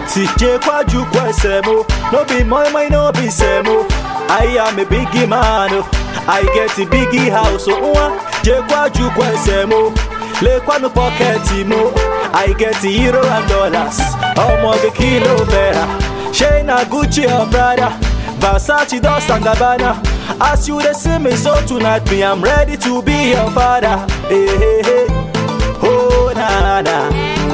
Ati Jekwaju Kwesemo. No be my, my, no be Semo. I am a biggie man. oh. I get a biggie house. Oh, uh, Jekwaju Kwesemo. Lekwa no pocket mo. I get the euro and dollars. Omo the kilo better. Shayna Gucci or Prada. Versace Dolce and Gabbana. As you dey see me so tonight, me I'm ready to be your father. Hey, hey, hey. Oh na na.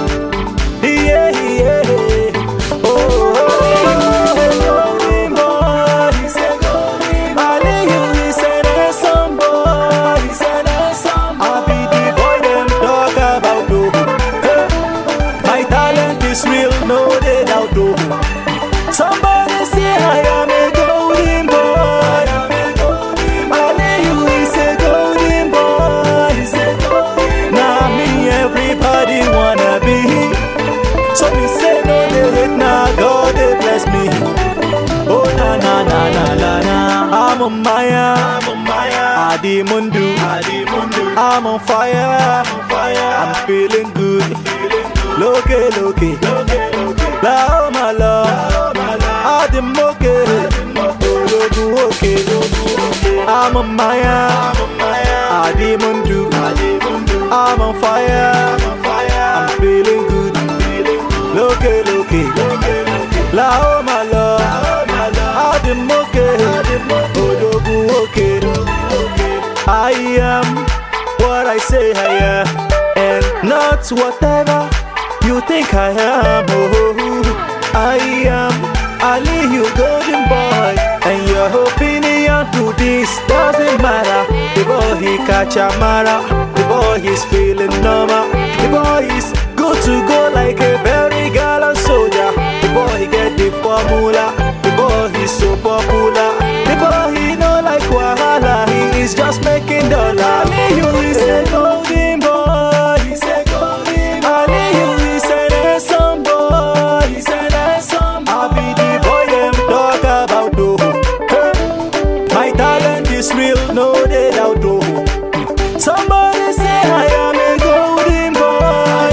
Yeah, yeah, yeah. Oh, oh, oh, golden boy. He's a golden boy. Aliyu, he's an handsome boy. He's an handsome boy. I be the boy them talk about oh. Hey. My talent is real, no they doubt oh. Somebody say I am a golden boy. Aliyu is a golden boy. He's a golden boy. Now me everybody wanna be. So me say no they hate now God they bless me. Oh na na na na na na. I'm on Maya. I'm on Maya. Adi Mundu. Adi Mundu. I'm on fire. I'm on fire. I'm feeling good. Feeling good. Loke loke. Loke loke. La oh my love. Adi moke. Ologun oke. I'm on Maya. I'm on Maya. Adi Mundu. Adi Mundu. I'm on fire. I'm on fire. I'm feeling good. Feeling good. Loke loke. La oh my love. Adi moke. Ologun oke. I am what I say I am, and not whatever you think I am. Oh, I am Ali, you golden boy, and your opinion to this doesn't matter. The boy he catch a mara, the boy is feeling normal, the boy is good to go like a very gallant soldier. The boy he get the formula, the boy is so popular, the boy he know like wahala, he is just making dollar. Ali, you is a golden boy, he's a golden boy. Ali, you is an handsome boy, he's an handsome boy. I be the boy them talk about though. Hey. My talent is real, no they doubt though. Somebody say I am a golden boy.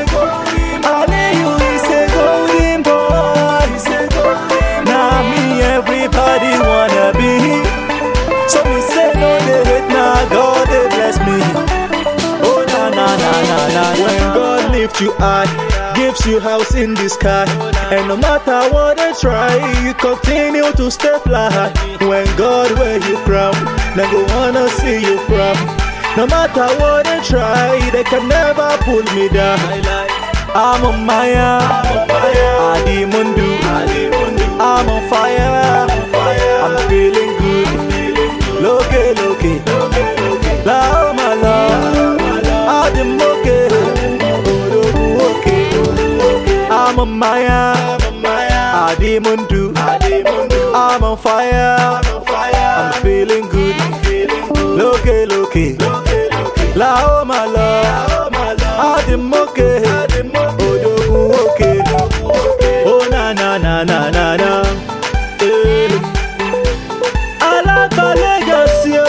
Ali, you is a golden boy. He's a golden boy. Now me everybody wanna be. So me say no they hate now God they bless me. Oh na na na na na. When God lift you high, gives you house in the sky, and no matter what they try, you continue to stay fly. When God wear you crown, they go wanna see you from. No matter what they try, they can never pull me down. I'm on Maya, Adi Mundu, I'm on fire, I'm feeling good, loke loke, la oh my love, Adi moke, orogu oke, I'm on Maya, Adi Mundu, I'm on fire, I'm feeling good, loke loke, la oh my love, Adi moke, orogu oke, oh na na na na na na. Eh. Alaba Lagos yo,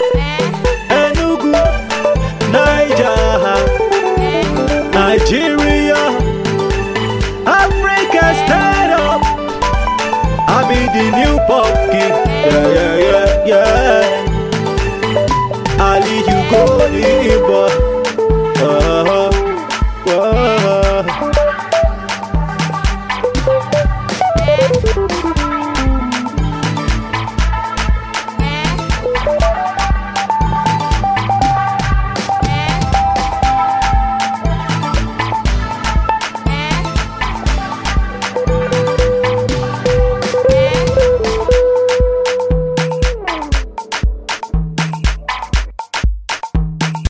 Enugu, Niger, Nigeria, Africa stand up. I be the new pop king, yeah yeah yeah yeah. Ali you go the boy.